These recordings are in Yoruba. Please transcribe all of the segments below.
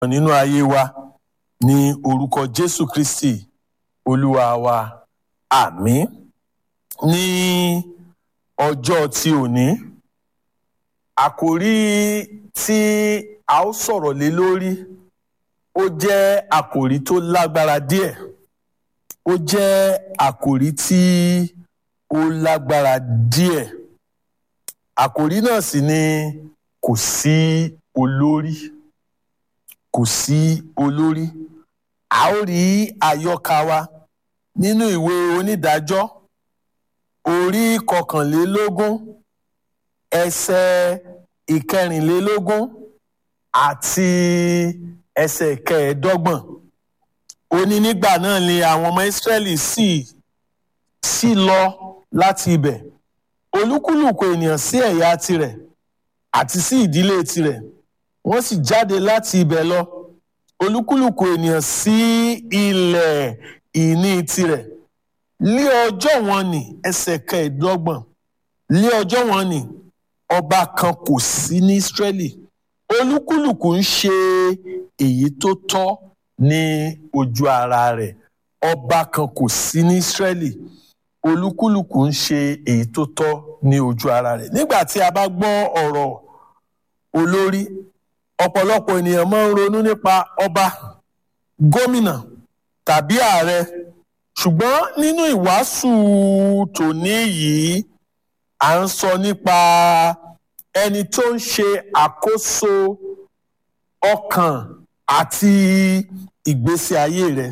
nínú ayé wa ní orúkọ jésù kristi olúwa wa àmín ní ọjọ́ tí òní àkòrí tí a ó sọ̀rọ̀ lé lórí ó jẹ́ àkòrí tó lágbára díẹ̀ ó jẹ́ àkòrí tí ó lágbára díẹ̀ àkòrí náà sì ni kò sí olórí kò sí olórí a ó rí àyọkà wa nínú ìwé onídàájọ́ orí kọkànlélógún ẹsẹ̀ ìkẹrìnlélógún àti ẹsẹ̀ kẹẹ̀ẹ́dọ́gbọ̀n ó ní nígbà náà ni àwọn ọmọ ìsírẹ́lì sì sì lọ láti ibẹ̀ olúkúlùkù ènìyàn sí ẹ̀yà tirẹ̀ àti sí ìdílé tirẹ̀ wọ́n sì jáde láti ibẹ̀ lọ olúkúlùkù ènìyàn sí ilẹ̀ ìní tirẹ̀ lé ọjọ́ wọn ni ẹsẹ̀ kẹẹ̀ẹ́dọ́gbọ̀n lé ọjọ́ wọn ni ọba kan kò sí ní Ísírẹ́lì olúkúlùkù ń ṣe èyí tó tọ́ ní ojú ara rẹ̀ ọba kan kò sí ní Ísírẹ́lì olúkúlùkù ń ṣe èyí tó tọ́ ní ojú ara rẹ̀ nígbà tí a bá gbọ́ ọ̀rọ̀ olórí ọ̀pọ̀lọpọ̀ ènìyàn máa ń ronú nípa ọba gómìnà tàbí ààrẹ ṣùgbọ́n nínú ìwàásù tòní yìí à ń sọ nípa ẹni tó ń ṣe àkóso ọkàn àti ìgbésí ayé rẹ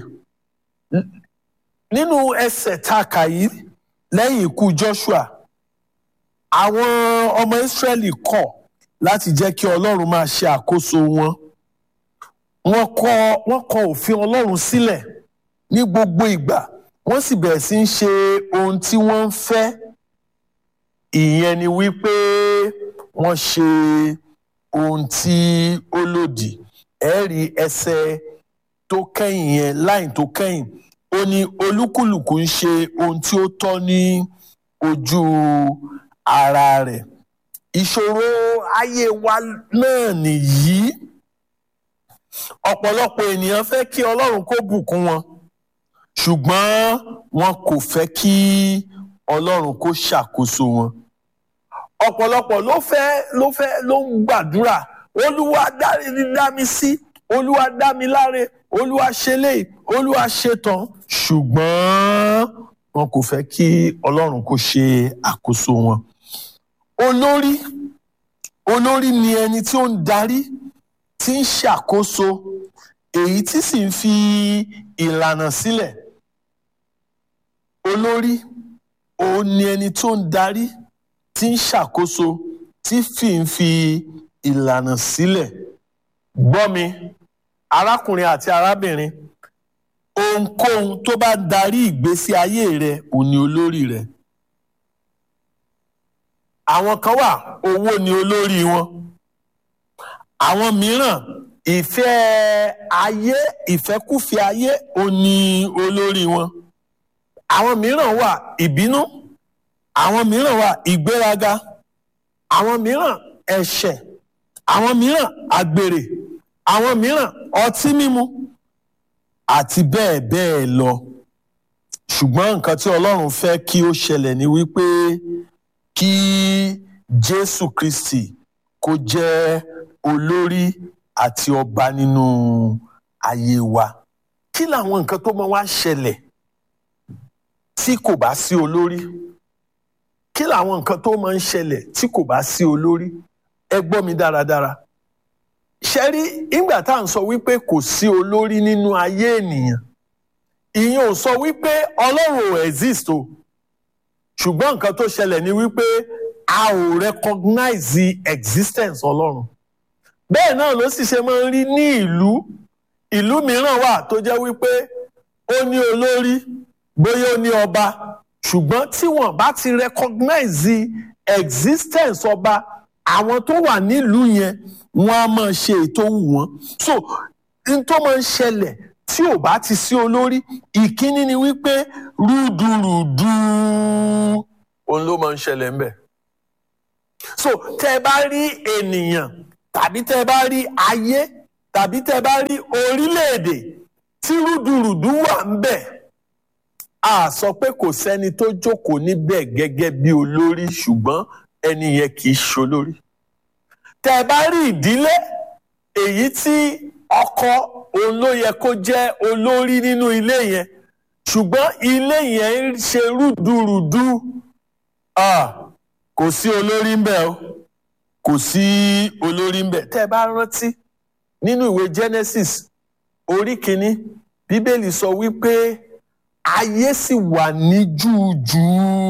nínú ẹsẹ̀ tá a kà yìí lẹ́yìn ikú Joshua àwọn ọmọ Ísírẹ́lì kọ̀ láti jẹ́ kí Ọlọ́run máa ṣe àkóso wọn wọ́n kọ̀ wọ́n kọ̀ òfin Ọlọ́run sílẹ̀ ní gbogbo ìgbà wọ́n sì bẹ̀rẹ̀ sí í ṣe ohun tí wọ́n ń fẹ́ ìyẹn ni wípé wọ́n ṣe ohun tí ó lòdì ẹ rí ẹsẹ̀ tó kẹ́yìn yẹn láìn tó kẹ́yìn ó ní olúkúlùkù ń ṣe ohun tí ó tọ́ ní ojú ara rẹ̀ ìṣòro ayé wa náà nìyí ọ̀pọ̀lọpọ̀ ènìyàn fẹ́ kí Ọlọ́run kó bùkún wọn ṣùgbọ́n wọn kò fẹ́ kí Ọlọ́run kó ṣàkóso wọn ọ̀pọ̀lọpọ̀ ló fẹ́ ló fẹ́ ló ń gbàdúrà Olúwa dá mi sí Olúwa dá mi láre Olúwa ṣe léyìí Olúwa ṣe tán ṣùgbọ́n wọn kò fẹ́ kí Ọlọ́run kó ṣe àkóso wọn olórí olórí ni ẹni tí ó ń darí tí ń ṣàkóso èyí tí sì ń fi ìlànà sílẹ̀ olórí òun ni ẹni tó ń darí tí ń ṣàkóso tí fi ń fi ìlànà sílẹ̀ gbọ́ mi arákùnrin àti arábìnrin ohunkóhun tó bá darí ìgbésí ayé rẹ òun ni olórí rẹ àwọn kan wà owó ni olórí wọn àwọn mìíràn ìfẹ́ ayé ìfẹ́kùfẹ́ ayé òun ni olórí wọn àwọn mìíràn wà ìbínú àwọn mìíràn wà ìgbéraga àwọn mìíràn ẹ̀ṣẹ̀ àwọn mìíràn àgbèrè àwọn mìíràn ọtí mímu àti bẹ́ẹ̀ bẹ́ẹ̀ lọ ṣùgbọ́n nǹkan tí Ọlọ́run fẹ́ kí ó ṣẹlẹ̀ ni wípé kí Jésù Kristi kó jẹ́ olórí àti ọba nínú ayé wa kí làwọn nǹkan tó máa wá ṣẹlẹ̀ tí kò bá sí olórí kí làwọn nǹkan tó máa ń ṣẹlẹ̀ tí kò bá sí olórí ẹ gbọ́ mi dáradára ṣe rí ìgbà tá à ń sọ wípé kò sí olórí nínú ayé ènìyàn ìyẹn ò sọ wípé ọlọ́run ò exist o ṣùgbọ́n nǹkan tó ṣẹlẹ̀ ni wípé a ò recognize the existence ọlọ́run bẹ́ẹ̀ náà ló sì ṣe máa ń rí ní ìlú ìlú mìíràn wà tó jẹ́ wípé ó ní olórí bóyá ó ní ọba ṣùgbọ́n tí wọ́n bá ti recognize the existence ọba àwọn tó wà nílùú yẹn wọ́n á máa ṣe ètò wù wọ́n so n tó máa ń ṣẹlẹ̀ tí ò bá ti sí olórí ìkíní ni wípé rúdurùdu òun ló máa ń ṣẹlẹ̀ ńbẹ̀ so tẹ́ ẹ bá rí ènìyàn tàbí tẹ́ ẹ bá rí ayé tàbí tẹ́ bá rí orílẹ̀-èdè tí rúdurùdu wà ń bẹ̀ a sọ pé kò sẹ́ni tó jókòó níbẹ̀ gẹ́gẹ́ bí olórí ṣùgbọ́n ẹni yẹn kì í ṣolórí tẹ́ bá rí ìdílé èyí tí ọkọ òun ló yẹ kó jẹ́ olórí nínú ilé yẹn ṣùgbọ́n ilé yẹn ń ṣe rúdurùdu kò sí olórí ń bẹ̀ o kò sí olórí ń bẹ̀ tẹ́ ẹ bá rántí nínú ìwé Genesis orí kìíní bíbélì sọ wípé ayé sì wà ní júùjù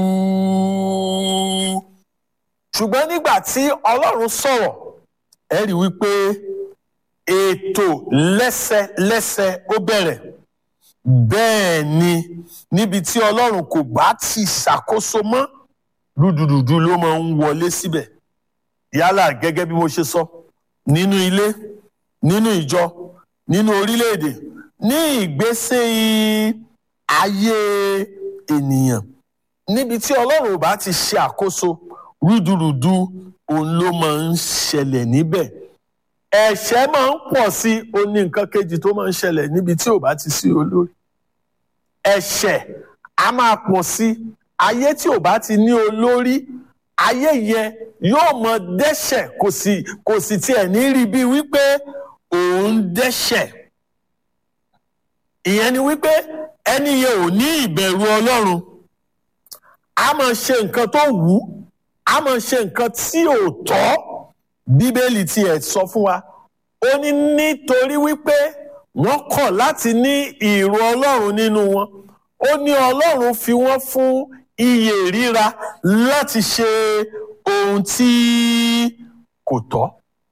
ṣùgbọ́n nígbà tí Ọlọ́run sọ̀rọ̀ ẹ rí wípé ètò lẹ́sẹlẹ́sẹ ó bẹ̀rẹ̀ bẹ́ẹ̀ ni níbi tí Ọlọ́run kò bá ti ṣàkóso mọ́ rúdurùdu ló máa ń wọlé síbẹ̀ yálà gẹ́gẹ́ bí mo ṣe sọ nínú ilé nínú ìjọ nínú orílẹ̀-èdè ní ìgbésẹ̀ ayé ènìyàn níbi tí Ọlọ́run ò bá ti ṣe àkóso rúdurùdu òun ló máa ń ṣẹlẹ̀ níbẹ̀ ẹ̀ṣẹ̀ máa ń pọ̀ sí ó ní nǹkan kejì tó máa ń ṣẹlẹ̀ níbi tí ò bá ti sí olórí ẹ̀ṣẹ̀ á máa pọ̀ sí ayé tí ò bá ti ní olórí ayé yẹn yóò mọ dẹ́ṣẹ̀ kò sì kò sì tiẹ̀ ní rí bí wípé òun dẹ́ṣẹ̀ ìyẹn ni wípé ẹni yẹn ò ní ìbẹ̀rù Ọlọ́run a máa ṣe nǹkan tó wù ú a máa ṣe nǹkan tí ò tọ́ bíbélì tiẹ̀ sọ fún wa ó ní nítorí wípé wọ́n kọ̀ láti ní ìrò Ọlọ́run nínú wọn ó ní Ọlọ́run fi wọ́n fún iyè ríra láti ṣe ohun tí kò tọ́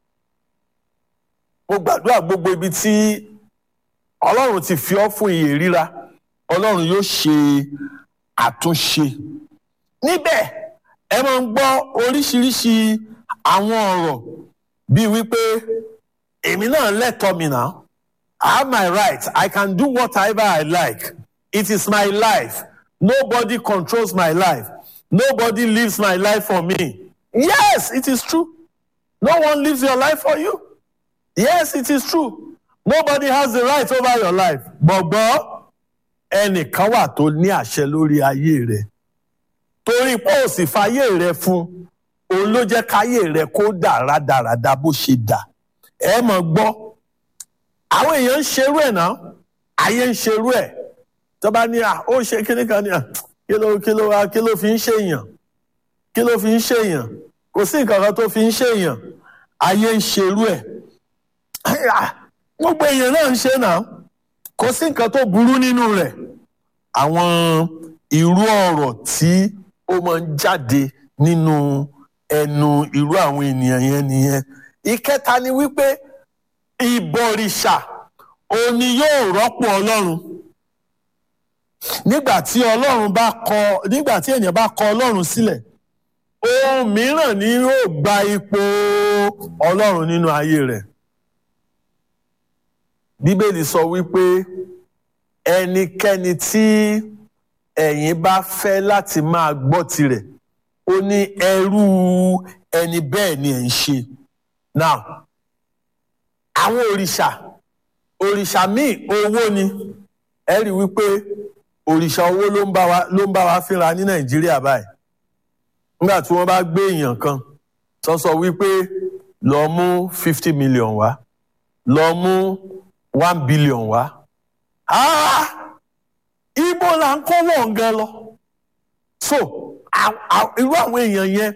mo gbàdúrà gbogbo ibi tí Ọlọ́run ti fi ọ́ fún iyè ríra Ọlọ́run yóò ṣe àtúnṣe níbẹ̀ ẹ máa ń gbọ́ oríṣiríṣi àwọn ọ̀rọ̀ bíi wípé èmi náà lẹ́tọ̀ọ́ mi náà I have my right I can do whatever I like it is my life nobody controls my life nobody lives my life for me yes it is true no one lives your life for you yes it is true nobody has the right over your life gbọ̀gbọ́ ẹnìkan wà tó ní àṣẹ lórí ayé rẹ̀ torí pé ò sì fàyè rẹ̀ fún òun ló jẹ́ káyé rẹ̀ kó dà rádaràda bó ṣe dà ẹ mọ̀ gbọ́ àwọn èèyàn ń ṣerú ẹ̀ náà ayé ń ṣerú ẹ̀ tó bá ní à ó ṣe kíní kan ní à kí ló kí ló wá kí ló fi ń ṣèyàn kí ló fi ń ṣèyàn kò sí nǹkan kan tó fi ń ṣèyàn ayé ń ṣerú ẹ̀ gbogbo èèyàn náà ń ṣe náà kò sí nǹkan tó burú nínú rẹ̀ àwọn irú ọ̀rọ̀ tí ó máa ń jáde nínú ẹnu irú àwọn ènìyàn yẹn nìyẹn ìkẹta ni wípé ìbọ̀rìṣà òní yóò rọ́pò ọlọ́run nígbà tí ọlọ́run bá kọ nígbà tí ènìyàn bá kọ ọlọ́run sílẹ̀ ohun mìíràn ni yóò gba ipò ọlọ́run nínú ayé rẹ̀ bíbélì sọ wípé ẹnikẹ́ni tí ẹ̀yin bá fẹ́ láti máa gbọ́ tirẹ̀ ó ní ẹrú ẹni bẹ́ẹ̀ ni ẹ̀ ń ṣe now àwọn òrìṣà òrìṣà míì owó ni ẹ rí wípé òrìṣà owó ló ń bá wa ló ń bá wa fínra ní nàìjíríà báyìí nígbà tí wọ́n bá gbé èèyàn kan tó sọ wípé lọ mú fifty million wá lọ mú one billion wá ibo là ń kọ́ wọ̀n gan lọ so irú àwọn èèyàn yẹn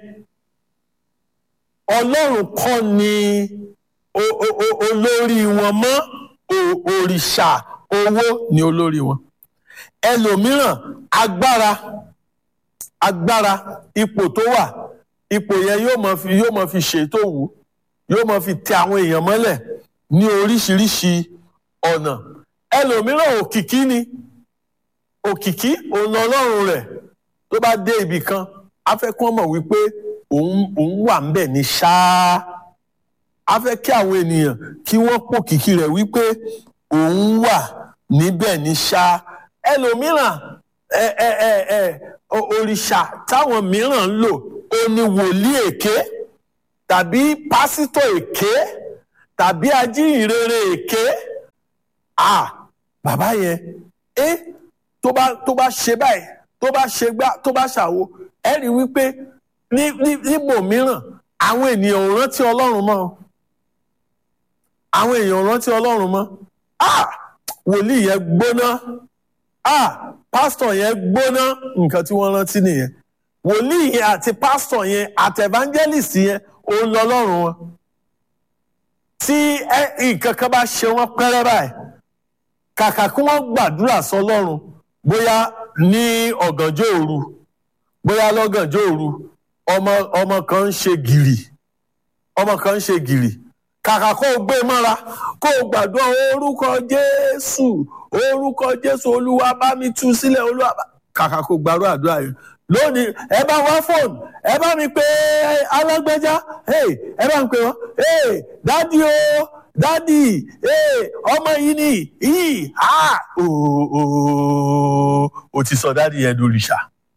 ọlọ́run kọ́ ni olórí wọn mọ́ òrìṣà owó ni olórí wọn ẹlòmíràn agbára agbára ipò tó wà ipò yẹn yóò máa fi yóò máa fi ṣètò wù yóò máa fi tẹ àwọn èèyàn mọ́lẹ̀ ní oríṣiríṣi ọ̀nà ẹlòmíràn òkìkí ni òkìkí òun ọlọ́run rẹ̀ tó bá dé ibì kan á fẹ́ kí wọ́n mọ̀ wípé òun òun wà ń bẹ̀ ní ṣáá á fẹ́ kí àwọn ènìyàn kí wọ́n pòkìkí rẹ̀ wípé òun wà níbẹ̀ ní ṣáá ẹlòmíràn ẹ ẹ ẹ ẹ òrìṣà táwọn mìíràn ń lò ó ní wòlíì èké tàbí pásítọ̀ èké tàbí ajíhìnrere èké ah bàbá yẹn ẹ tó bá tó bá ṣe báyìí tó bá ṣe gbá tó bá ṣàwo ẹ rí wípé ní ní níbò mìíràn àwọn ènìyàn ò rántí ọlọ́run mọ́ àwọn èèyàn ò rántí ọlọ́run mọ́ ah wòlíì yẹn gbóná ah pásítọ̀ yẹn gbóná nǹkan tí wọ́n rántí nìyẹn wòlíì yẹn àti pásítọ̀ yẹn àti evangelist yẹn òun lọ lọ́rùn wọn tí nǹkan kan bá ṣe wọ́n pẹ́rẹ́ báyìí kàkà kí wọ́n gbàdúrà sọ lọ́rùn bóyá ní ọ̀gànjọ́ òru bóyá lọ́gànjọ́ òru ọmọ ọmọ kan ń ṣe gìrì ọmọ kan ń ṣe gìrì kàkà kó o gbé mọ́ra kó o gbàdúrà orúkọ jésù orúkọ jésù olúwa bá mi tú sílẹ̀ olúwa bá kàkà kó o gbàdúrà àdúrà yẹn lónìí ẹ bá wá fóònù ẹ bá mi pé alágbèjà ẹ bá mi pè wọn dádì o dádì ọmọ yìí ni yìí o ti sọ dádì yẹn di òrìṣà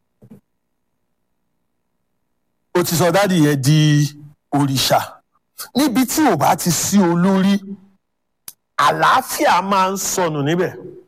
o ti sọ dádì yẹn di òrìṣà níbi tí ò bá ti sí olórí àlàáfíà máa ń sọnù níbẹ̀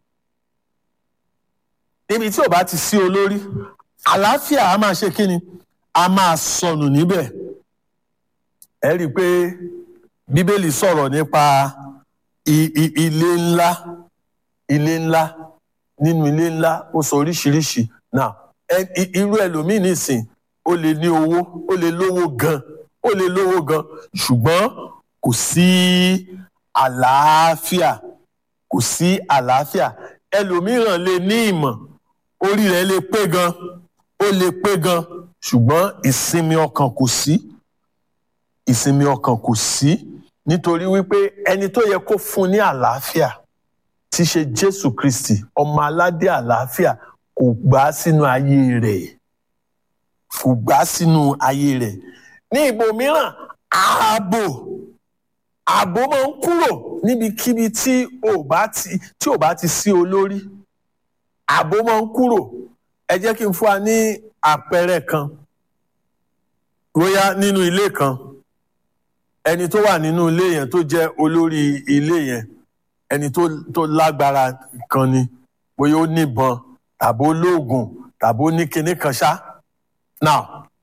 níbi tí ò bá ti sí olórí àlàáfíà a máa ṣe kíni a máa sọnù níbẹ̀ ẹ rí i pé bíbélì sọ̀rọ̀ nípa ilé ńlá ilé ńlá nínú ilé ńlá ó sọ oríṣiríṣi náà irú ẹlòmíì nìsín ó lè ní owó ó lè lówó gan ó lè lówó gan ṣùgbọ́n kò sí àlàáfíà kò sí àlàáfíà ẹlòmíràn lè ní ìmọ̀ orí rẹ̀ lè pé gan ó lè pé gan ṣùgbọ́n ìsinmi ọkàn kò sí ìsinmi ọkàn kò sí nítorí wípé ẹni tó yẹ kó fún ní àlàáfíà tí ṣe Jésù Kristi ọmọ aládé àlàáfíà kò gbà sínú ayé rẹ̀ kò gbà sínú ayé rẹ̀ ní ibòmíràn ààbò ààbò máa ń kúrò níbikíbi tí ò bá ti tí ò bá ti sí olórí ààbò máa ń kúrò ẹ jẹ́ kí n fún wa ní àpẹẹrẹ kan bóyá nínú ilé kan ẹni tó wà nínú ilé yẹn tó jẹ́ olórí ilé yẹn ẹni tó tó lágbára kan ni bóyá ó níbọn tàbí ó lóògùn tàbí ó ní kinní kan ṣá now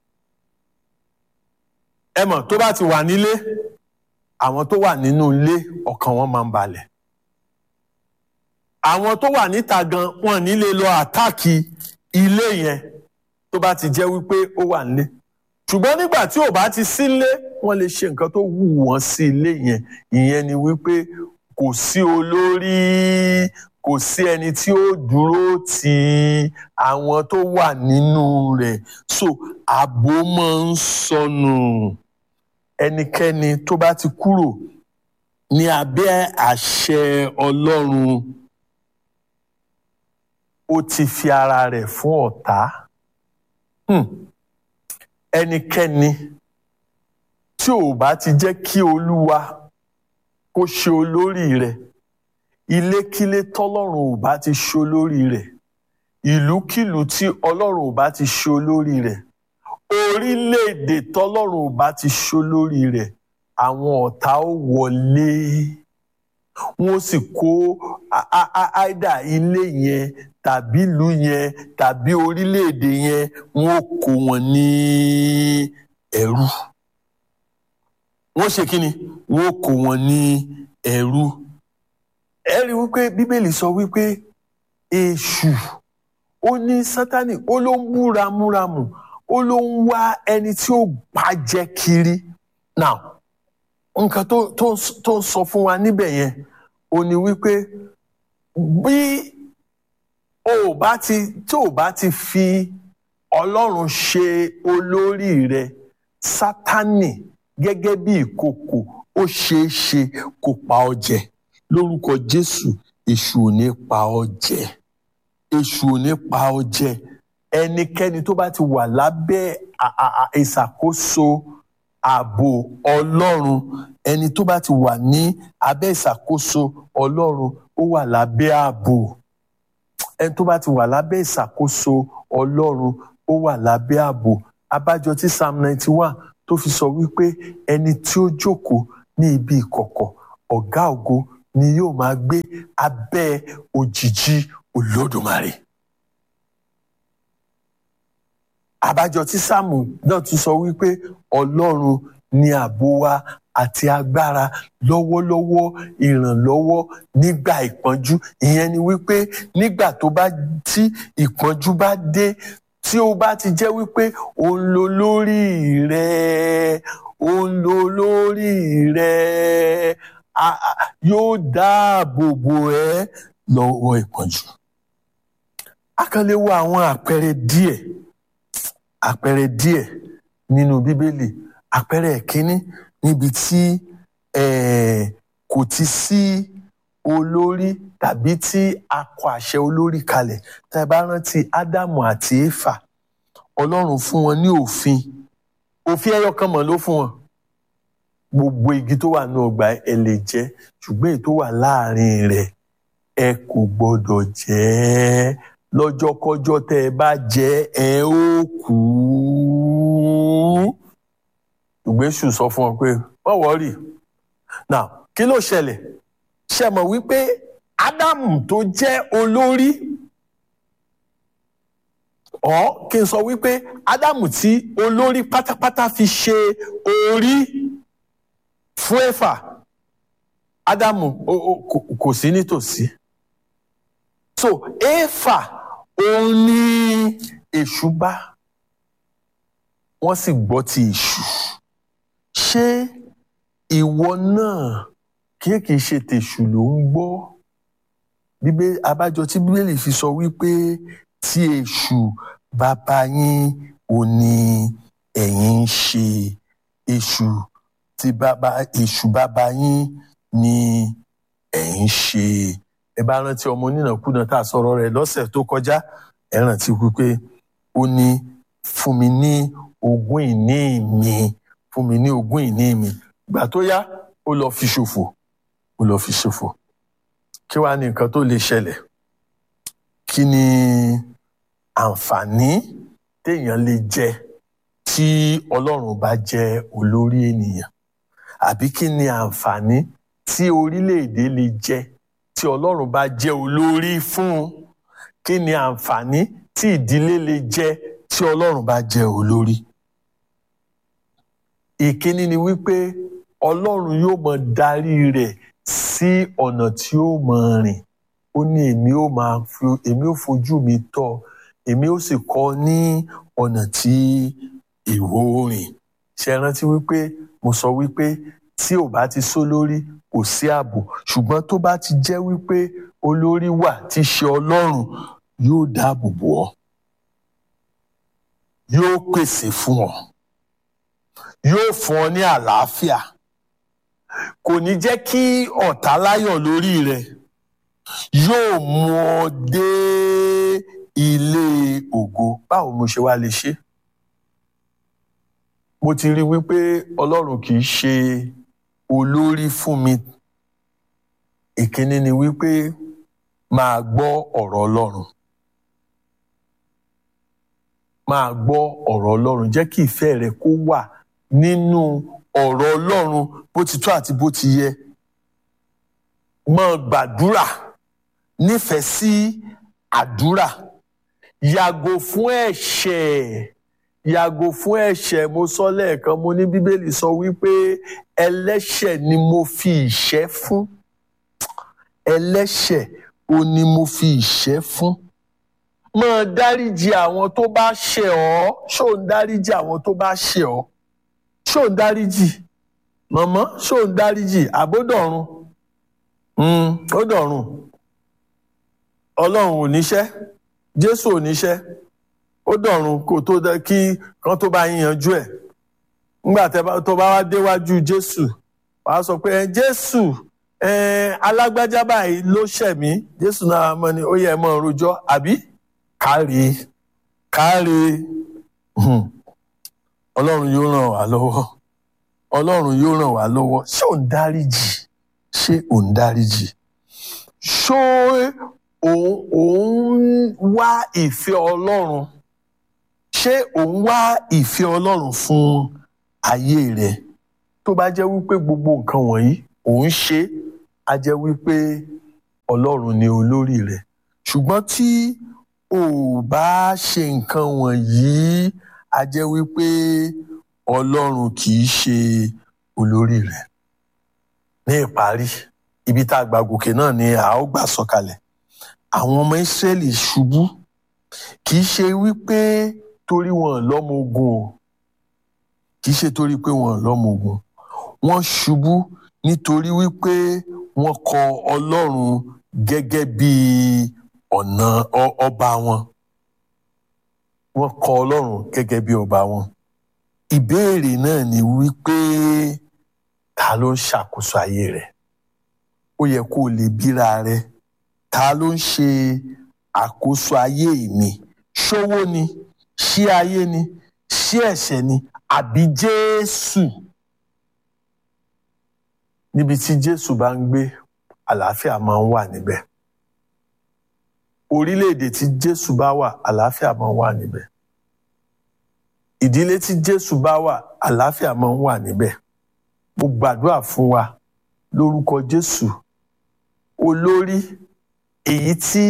ẹ mọ̀ tó bá ti wà nílé àwọn tó wà nínú ilé ọkàn wọn máa ń balẹ̀ àwọn tó wà níta gan wọn nílé lọ àtáàkì ilé yẹn tó bá ti jẹ́ wípé ó wà nílé ṣùgbọ́n nígbà tí ò bá ti sílé wọ́n lè ṣe nǹkan tó wù wọ́n sí ilé yẹn ìyẹn ni wípé kò sí olórí kò sí ẹni tí ó dúró ti àwọn tó wà nínú rẹ̀ so ààbò máa ń sọnù ẹnikẹ́ni tó bá ti kúrò ní abẹ́ àṣẹ Ọlọ́run ó ti fi ara rẹ̀ fún ọ̀tá ẹnikẹ́ni tí ò bá ti jẹ́ kí Olúwa kó ṣe olórí rẹ̀ ilékílé tọ́lọ́run ò bá ti ṣe olórí rẹ̀ ìlúkìlú tí Ọlọ́run ò bá ti ṣe olórí rẹ̀ orílẹ̀-èdè tọ́lọ́run ò bá ti ṣe olórí rẹ̀ àwọn ọ̀tá ó wọlé wọ́n sì kó àìdá ilé yẹn tàbí ìlú yẹn tàbí orílẹ̀-èdè yẹn wọ́n kó wọn ní ẹrú wọ́n ṣe kí ni wọ́n kó wọn ní ẹrú ẹ rí wípé bíbélì sọ wípé èṣù ó ní sátánì ó ló ń búramúramù ó ló ń wá ẹni tí ó bàjẹ́ kiri now nǹkan tó tó tó sọ fún wa níbẹ̀ yẹn ó ní wípé bí o bá ti tí o bá ti fi ọlọ́run ṣe olórí rẹ sátánì gẹ́gẹ́ bí ìkòkò ó ṣeé ṣe kó pa ọ́ jẹ lórúkọ jésù èṣù ò ní pa ọ́ jẹ èṣù ò ní pa ọ́ jẹ ẹnikẹ́ni tó bá ti wà lábẹ́ ìṣàkóso ààbò ọlọ́run ẹni tó bá ti wà ní abẹ́ ìṣàkóso ọlọ́run ó wà lábẹ́ ààbò ẹni tó bá ti wà lábẹ́ ìṣàkóso ọlọ́run ó wà lábẹ́ ààbò abájọ tí psalm ninety one tó fi sọ wípé ẹni tí ó jókòó ní ibi ìkọ̀kọ̀ ọ̀gá ògo ni yóò máa gbé abẹ́ òjìji olódùmarè. àbájọ tí sáàmù náà tún sọ wípé ọlọ́run ni ààbò wa àti agbára lọ́wọ́lọ́wọ́ ìrànlọ́wọ́ nígbà ìpọ́njú ìyẹn ni wípé nígbà tó bá tí ìpọ́njú bá dé tí ó bá ti jẹ́ wípé ó ń lo lórí rẹ̀ ó ń lo lórí rẹ̀ yóò dáàbò bò ẹ́ lọ́wọ́ ìpọ́njú. a kàn lè wo àwọn àpẹẹrẹ díẹ̀ àpẹẹrẹ díẹ̀ nínú bíbélì àpẹẹrẹ ìkíní níbi tí kò ti sí olórí tàbí tí a kọ àṣẹ olórí kalẹ̀ tá a bá rántí ádámù àti éfà ọlọ́run fún wọn ní òfin òfin ẹyọ kan mọ̀ ló fún wọn gbogbo igi tó wà ní ọgbà ẹ lè jẹ ṣùgbọ́n èyí tó wà láàrin rẹ̀ ẹ kò gbọ́dọ̀ jẹ ẹ́ lọ́jọ́kọ́jọ́ tẹ́ ẹ bá jẹ ẹ ó kú ìgbésù sọ fún ọ pé wọ́n wọ́ọ̀rì now kí ló ṣẹlẹ̀ ṣe mọ̀ wípé ádámù tó jẹ́ olórí ọ̀ kí n sọ wípé ádámù tí olórí pátápátá fi ṣe orí fún ẹ̀fà ádámù kò sí nítòsí so éfà òun ní èṣù bá wọ́n sì gbọ́ ti èṣù ṣé ìwọ náà kí kìí ṣe tèṣù ló ń gbọ́ bíbé abájọ tí bíbélì fi sọ wípé tí èṣù bàbá yín ò ní ẹ̀yin ń ṣe èṣù tí bàbá èṣù bàbá yín ní ẹ̀yin ń ṣe ẹ bá rántí ọmọ onínàkúnà tá a sọ̀rọ̀ rẹ̀ lọ́sẹ̀ tó kọjá ẹ rántí wípé ó ní fún mi ní ogún ìní mi fún mi ní ogún ìní mi ìgbà tó yá ó lọ fi ṣòfò ó lọ fi ṣòfò kí wàá ní nǹkan tó lè ṣẹlẹ̀ kí ni àǹfààní téèyàn lè jẹ tí Ọlọ́run bá jẹ́ olórí ènìyàn àbí kí ni àǹfààní tí orílẹ̀-èdè lè jẹ tí Ọlọ́run bá jẹ́ olórí fún kí ni àǹfààní tí ìdílé lè jẹ tí Ọlọ́run bá jẹ́ olórí ìkíní ni wípé ọlọ́run yóò mọ darí rẹ̀ sí ọ̀nà tí ó mọ rìn ó ní èmi ó máa fi èmi ó fojú mi tọ́ èmi ó sì kọ́ ní ọ̀nà tí ìwọ rìn ṣe rántí wípé mo sọ wípé tí ò bá ti só lórí kò sí ààbò ṣùgbọ́n tó bá ti jẹ́ wípé olórí wà tí ṣe ọlọ́run yóò dáàbò bò ọ́ yóò pèsè fún ọ yóò fún ọ ní àlàáfíà kò ní jẹ́ kí ọ̀tá láyọ̀ lórí rẹ yóò mú ọ dé ilé ògo báwo mo ṣe wá lè ṣe mo ti rí wípé ọlọ́run kì í ṣe olórí fún mi ìkíní ni wípé máa gbọ́ ọ̀rọ̀ ọlọ́run máa gbọ́ ọ̀rọ̀ ọlọ́run jẹ́ kí ìfẹ́ rẹ kó wà nínú ọ̀rọ̀ ọlọ́run bó ti tó àti bó ti yẹ máa gbàdúrà nífẹ̀ẹ́ sí àdúrà yàgò fún ẹ̀ṣẹ̀ yàgò fún ẹ̀ṣẹ̀ mo sọ lẹ́ẹ̀kan mo ní bíbélì sọ wípé ẹlẹ́ṣẹ̀ ni mo fi ìṣẹ́ fún ẹlẹ́ṣẹ̀ o ni mo fi ìṣẹ́ fún máa dáríjì àwọn tó bá ṣẹ̀ ọ́ ṣó ń dáríjì àwọn tó bá ṣẹ̀ ọ́ ṣó ń dáríjì mọ̀mọ́ ṣó ń dáríjì àbódọ̀run ó dọ̀run ọlọ́run ò níṣẹ́ jésù ò níṣẹ́ ó dọ̀run kó tó kí kan tó bá yín yanjú ẹ̀ nígbà tó bá wá déwájú jésù wàá sọ pé jésù alágbájá báyìí ló ṣẹ̀ mí jésù náà mọ̀ ni ó yẹ ẹ mọ̀ rojọ́ àbí káre káre ọlọ́run yóò ràn wá lọ́wọ́ ọlọ́run yóò ràn wá lọ́wọ́ ṣé ò ń dáríjì ṣé ò ń dáríjì ṣó òun wá ìfẹ́ ọlọ́run ṣé òun wá ìfẹ́ ọlọ́run fún ayé rẹ tó bá jẹ́ wípé gbogbo nǹkan wọ̀nyí òun ṣe á jẹ́ wípé ọlọ́run ni olórí rẹ̀ ṣùgbọ́n tí ò bá ṣe nǹkan wọ̀nyí á jẹ́ wípé ọlọ́run kì í ṣe olórí rẹ̀ ní ìparí ibi tá a gbà gòkè náà ni a ó gbà sọ̀kalẹ̀ àwọn ọmọ Ísírẹ́lì ṣubú kì í ṣe wípé torí wọn lọ́mọ ogun o kì í ṣe torí pé wọn lọ́mọ ogun wọ́n ṣubú nítorí wípé wọ́n kọ Ọlọ́run gẹ́gẹ́ bí ọ̀nà ọba wọn wọ́n kọ Ọlọ́run gẹ́gẹ́ bí ọba wọn ìbéèrè náà ni wípé ta ló ń ṣàkóso ayé rẹ̀ ó yẹ kó o lè bíra rẹ̀ ta ló ń ṣe àkóso ayé mi ṣówó ni ṣé ayé ni ṣé ẹ̀ṣẹ̀ ni àbí Jésù níbi tí Jésù bá ń gbé àlàáfíà máa ń wà níbẹ̀ orílẹ̀-èdè tí Jésù bá wà àlàáfíà máa ń wà níbẹ̀ ìdílé tí Jésù bá wà àlàáfíà máa ń wà níbẹ̀ mo gbàdúrà fún wa lórúkọ Jésù olórí èyí tí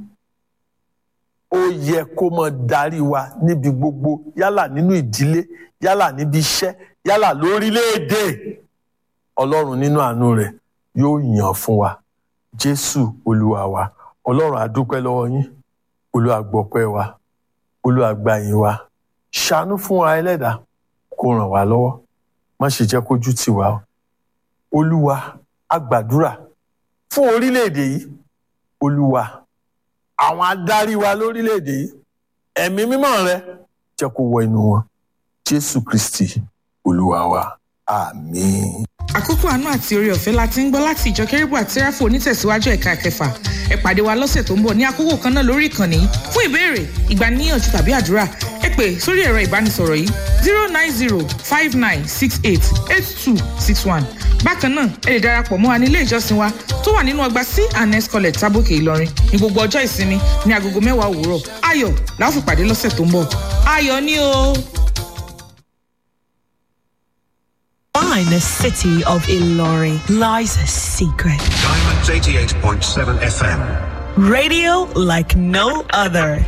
ó yẹ kó máa darí wa níbi gbogbo yálà nínú ìdílé yálà níbi iṣẹ́ yálà lórílẹ̀-èdè ọlọ́run nínú àánú rẹ̀ yóò yàn fún wa jésù olúwa wa ọlọ́run a dúpẹ́ lọ́wọ́ yín olúwa gbọ́pẹ́ wa olúwa gbà yín wa ṣàánú fún wa ẹlẹ́dàá kó ràn wá lọ́wọ́ má ṣe jẹ́ kójú tì wá o olúwa a gbàdúrà fún orílẹ̀-èdè yìí olúwa àwọn adarí wa lórílẹ̀‐èdè yìí ẹ̀mí mímọ́ rẹ jẹ́ kó wọ inú wọn jésù kristi olúwa wa àmín. àkókò àánú àti oore ọ̀fẹ́ la ti ń gbọ́ láti ìjọ kérúbù àti sẹ́ráfù onítẹ̀síwájú ẹ̀ka kẹfà ẹ pàdé wa lọ́sẹ̀ tó ń bọ̀ ní àkókò kan náà lórí ìkànnì fún ìbéèrè ìgbaniníyànjú tàbí àdúrà ẹ pè sórí ẹ̀rọ ìbánisọ̀rọ̀ yìí zero nine zero five nine six eight eight two six one bákan náà ẹ lè darapọ̀ mọ́ wa ní ilé ìjọsìn wa tó wà nínú ọgbà c and s college tábòkè ìlọrin ní gbogbo ọjọ́ ìsinmi ní agogo mẹ́wàá òwúrọ̀ ayọ̀ la ó fi pàdé lọ́sẹ̀ tó ń bọ̀ ayọ̀ ni o. Behind the city of Ilori lies a secret. Diamonds 88.7 FM. Radio like no other.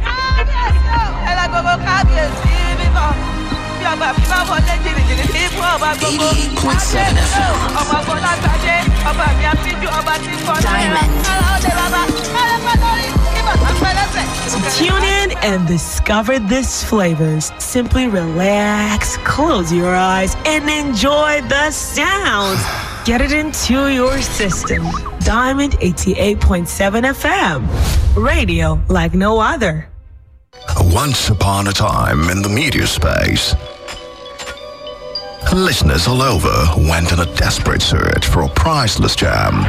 Tune in and discover these flavors. Simply relax, close your eyes, and enjoy the sounds. Get it into your system. Diamond 88.7 FM. Radio like no other. Once upon a time in the media space, listeners all over went on a desperate search for a priceless gem.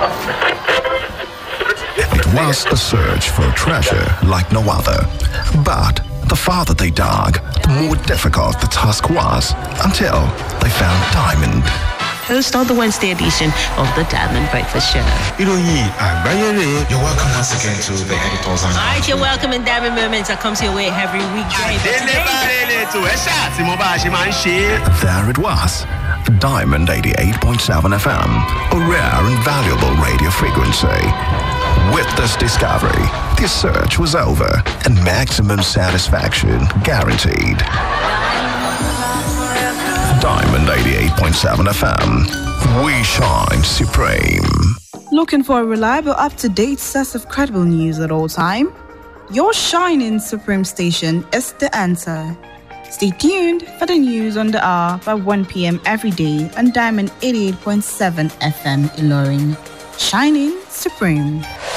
It was a search for a treasure like no other. But the farther they dug, the more difficult the task was until they found diamond. host of the Wednesday edition of the Diamond Breakfast Show. ìròyìn àgbáyé rè é. you're welcome once again to the editors and. All right, you're welcome in Diamond Moments that comes your way every weekday. But délé today- bá rere tó ẹ ṣáà tí mo bá a ṣe máa ń ṣe é. There it was. Diamond 88.7 FM, a rare and valuable radio frequency. With this discovery, the search was over and maximum satisfaction guaranteed. Diamond 88.7 FM, we shine supreme. Looking for a reliable, up to date source of credible news at all time? Your shining Supreme station is the answer. Stay tuned for the news on the hour by 1 p.m. every day on Diamond 88.7 FM Ilorin. Shining Supreme.